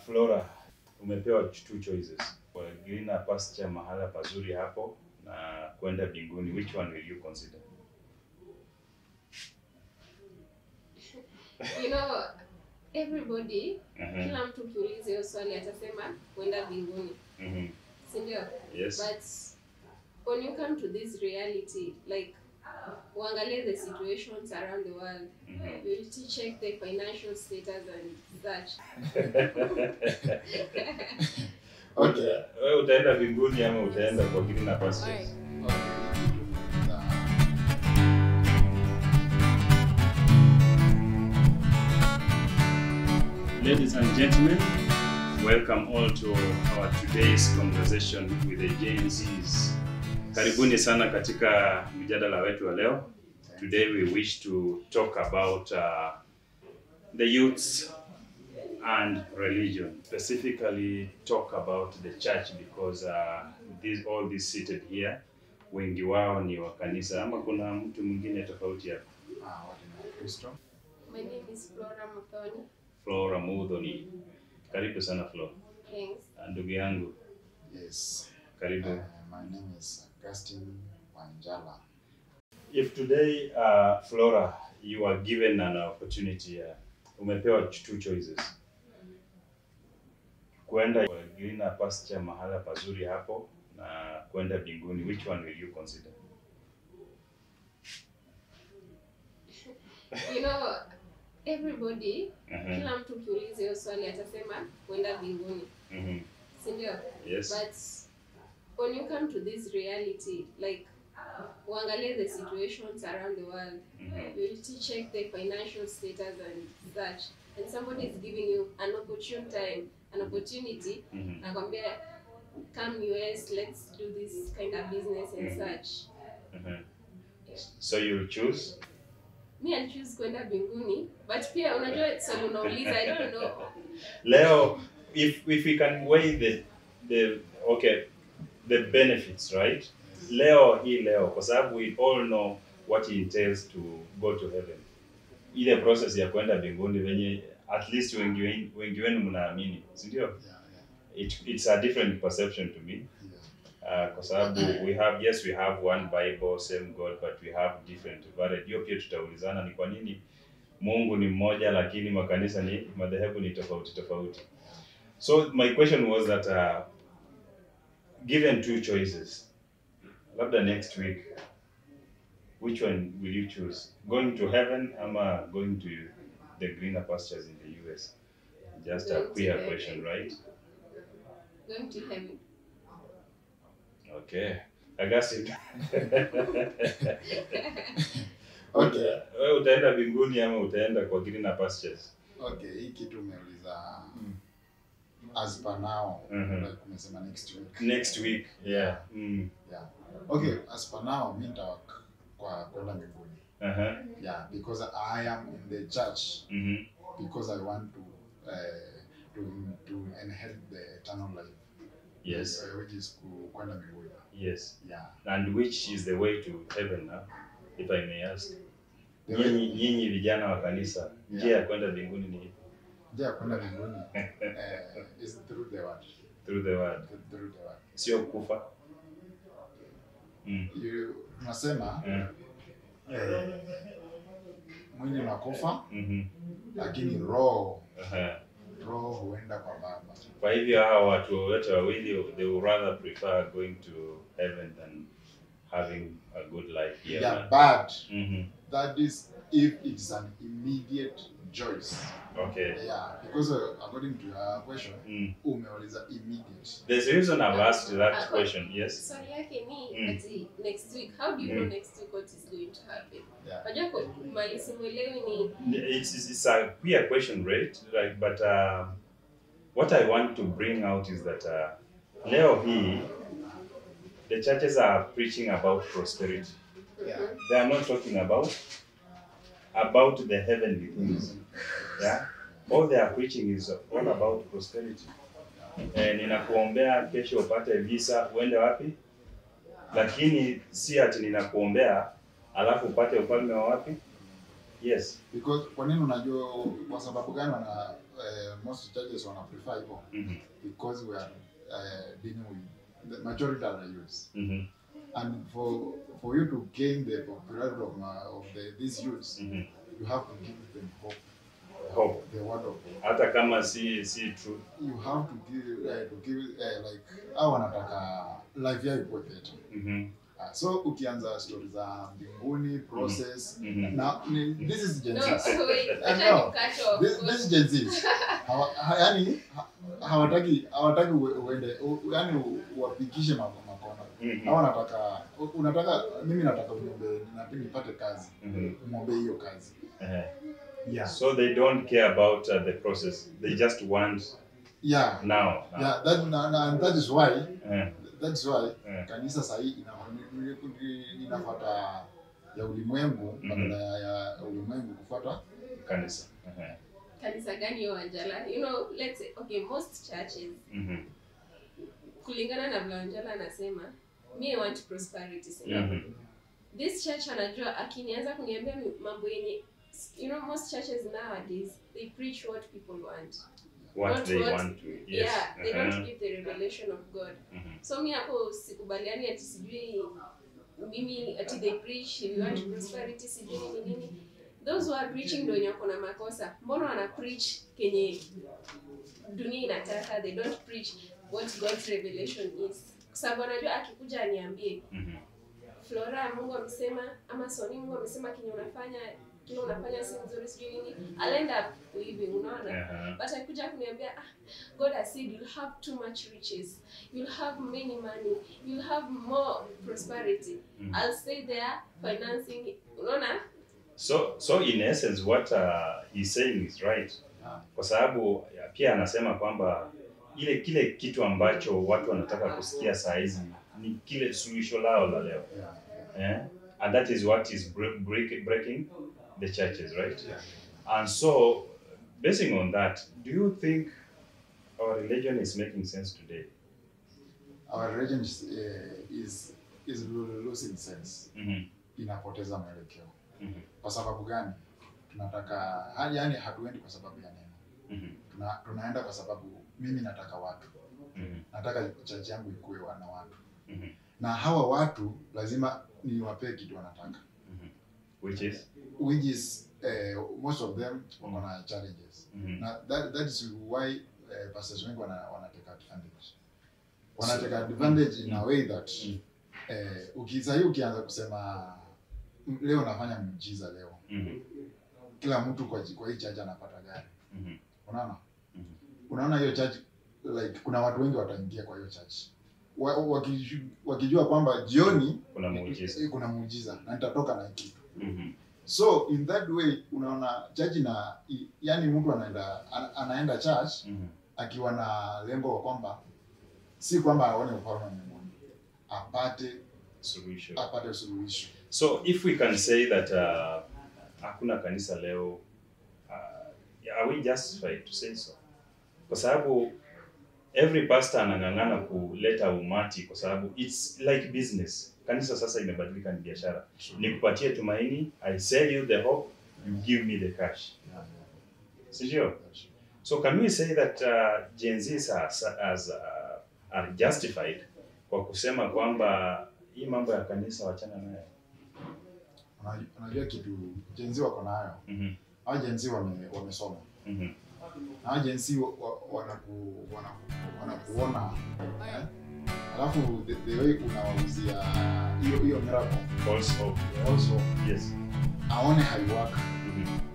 Flora, umepewa two choices. Kwa greener pasture mahala pazuri hapo na kwenda mbinguni. Which one will you consider? You know, everybody, Mhm, kila mtu ukiuliza hiyo swali atasema kwenda mbinguni, mhm. si ndio? Yes. But when you come to this reality, like uangalie the situations around the world, Mhm. you will check the financial status and such. Okay. Wewe utaenda mbinguni ama utaenda kwa greener pastures? Ladies and gentlemen, welcome all to our today's conversation with the Gen Zs. Karibuni sana katika mjadala wetu wa leo. Today we wish to talk about uh, the youths and religion. Specifically talk about the church because uh, these, all these seated here wengi wao ni wa kanisa ama kuna mtu mwingine tofauti hapa? Ah, wote ni Wakristo. My name is Flora Muthoni. Flora Mudhoni. Karibu sana Flora. Thanks. Ndugu yangu, Yes. karibu. Uh, my name is Augustine Wanjala. If today uh, Flora you are given an opportunity uh, umepewa two choices. Kwenda kwa greener pasture mahala pazuri hapo na kwenda mbinguni. Which one will you consider? You know, everybody, Mhm, kila mtu ukiuliza hiyo swali atasema kwenda mbinguni, mhm. si ndio? Yes. But when you come to this reality, like uangalie the situations around the world, Mhm. you will check the financial status and such. And somebody is giving you an opportune time, an opportunity, Mhm. nakwambia come US, let's do this kind of business and Mhm. such. Mhm. So you'll choose? Me and choose kwenda mbinguni, but pia unajua swali unauliza, I don't know. Leo, if if we can weigh the the okay the benefits, right? Leo hii leo, kwa sababu we all know what it entails to go to heaven. Ile process ya kwenda mbinguni venye at least wengi wen- wengi wenu mnaamini, si ndio? Yeah, yeah, It, it's a different perception to me. yeah. Uh, kwa sababu we have yes we have one bible same god but we have different varied hiyo pia tutaulizana ni kwa nini mungu ni mmoja lakini makanisa ni madhehebu ni tofauti tofauti so my question was that uh, given two choices labda next week which one will you choose going to heaven ama going to the greener pastures in the us just a Going to queer heaven. question right Going to heaven. okay Augustine. Okay. Wewe utaenda mbinguni ama utaenda kwa greener pastures? Okay, hii kitu umeuliza as per now, Mhm. like umesema next week. Next week. Yeah. Mm. Yeah. Okay, as per now, mi nitawak kwa kwenda mbinguni. Uh-huh. Yeah, because I am in the church Mhm. because I want to uh, to to inherit the eternal life. Yes. Uh, which is ku- kwenda mbinguni. Yes. Yeah. And which is the way to heaven now? If I may ask. The way- Nyinyi nyinyi vijana wa kanisa, njia ya kwenda mbinguni ni ipi? njia ya kwenda mbinguni uh, is through the word. through the word. Through the word. Sio kufa. Mm. You- Tunasema Mm. eh, mwili unakufa Mhm. lakini roho Aha. roho huenda kwa Baba. Kwa hivyo hawa watu wote wawili they would rather prefer going to heaven than having a good life here. Yeah, but Mhm. that is if it's an immediate choice. Okay. Yeah, because uh, according to your question, Mm. umeuliza immediate. There's a reason I've asked that Ah, question. Yes. Swali yake ni Mm. ati next week, how do you know Mm. next week what is going to happen? Yeah. Unajua kwa mali simuelewi ni It's, it's, it's a queer question, right? Like, but uh, what I want to bring out is that uh, leo hii the churches are preaching about prosperity. Yeah. They are not talking about about the heavenly things. Yeah. All they are preaching is all about prosperity. Eh, ninakuombea kesho upate visa uende wapi, lakini si ati ninakuombea alafu upate ufalme wa wapi? Yes. Because kwa nini unajua kwa sababu gani wana uh, most churches wana prefer hivyo Mhm. because we are uh, dealing with the majority are youths Mhm. and for for you to gain the popularity of, uh, of the, these youths Mhm. you have to give them hope Hope. the word of God hata kama si si true you have to give uh, to give uh, like au wanataka life yao ikuwe better Mhm. uh, so ukianza story za mbinguni process Mhm. na ni, this is Gen No, Zs. wait, I acha know. nikukate off. This, this is Gen Zs. Hawa, ha, yani ha, hawataki hawataki ue- uende u- yani u- uwapikishe ma- makona Mhm. hawa nataka u- unataka mimi nataka uniombe na nipate kazi Mhm. umwombe hiyo kazi Eh. yeah So they don't care about uh, the process. They just want yeah now. now. yeah that na, na, and that is why Eh. that's why Eh. kanisa sahii ina, ina- inafuata ya ulimwengu Mhm. badala ya, ya ulimwengu kufuata Kanisa. Eh. kanisa gani hiyo Wanjala? You know, let's say, okay, most churches Mhm. kulingana na vile Wanjala anasema, me I want prosperity. si ndio? Mhm. This church anajua akinianza kuniambia mi- mambo yenye you know most churches nowadays they preach what people want. What Not they what- want to. Yes. Yeah, they Uh-huh. don't give the revelation of God. Mhm. So mi hapo sikubaliani ati sijui mimi ati they preach if you want prosperity sijui nini nini. Those who are preaching ndio wenye wako na makosa. Mbona wana preach kenye dunia inataka they don't preach what God's revelation is. Kwa sababu anajua akikuja aniambie Mhm. Flora Mungu amesema ama Soni Mungu amesema kenye unafanya kile unafanya si nzuri sijui nini. I'll end up leaving unaona? Uh-huh. but akikuja kuniambia ah, god has said you'll have too much riches you'll have many money you'll have more prosperity Mhm. i'll stay there financing unaona So so in essence what uh, he's saying is right. Yeah. Kwa sababu ya, pia anasema kwamba ile kile kitu ambacho watu wanataka kusikia saa hizi ni kile suluhisho lao la leo. yeah, Eh? And that is what is break, break, breaking the churches, right? yeah. And so, basing on that, do you think our religion is making sense today? our religion is, uh, is, is losing sense Mhm. inapoteza mwelekeo Mhm. kwa sababu gani tunataka ha- yani hatuendi kwa sababu ya neno Mhm. Tuna, tunaenda kwa sababu mimi nataka watu Mhm. nataka chachi yangu ikuwe na watu Mhm. na hawa watu lazima niwapee kitu wanataka Mhm. Which is? which is uh, most of them wako na challenges Mhm. na that, that is why uh, pastors wengi wana, wanateka advantage wanateka advantage in a way that Mm. eh, ukisahii ukianza kusema "M- leo nafanya miujiza leo Mhm. kila mtu kwa, kwa hii church anapata gari Mhm. unaona Mhm. unaona hiyo church like kuna watu wengi wataingia kwa hiyo church wa, wakiju- wakijua kwamba jioni Kuna muujiza. eh, kuna muujiza na nitatoka na hii kitu Mhm. so in that way unaona church na i- yani mtu anaenda ana- anaenda church Mhm. akiwa na lengo wa kwamba si kwamba aone ufalme wa mbinguni apate Solution. apate suluhisho So if we can say that uh, hakuna kanisa leo, uh, are we justified to say so? Kwa sababu every pastor anang'ang'ana kuleta umati kwa sababu it's like business. Kanisa sasa imebadilika ni biashara. Nikupatie tumaini, I sell you the hope, you give me the cash. Yeah, Si ndio? yeah. So can we say that uh, Gen Zs are, as, uh, are justified kwa kusema kwamba hii mambo ya kanisa wachana nayo? Unajua- unajua kitu jenzi wako nayo Mhm. hao jenzi wame, wamesoma Mhm. na hao jenzi wa, wa, wanaku, wanaku, wanakuona eh? alafu the, the way unawauzia hiyo hiyo miracle False hope. also Yes. aone haiwaka Mhm.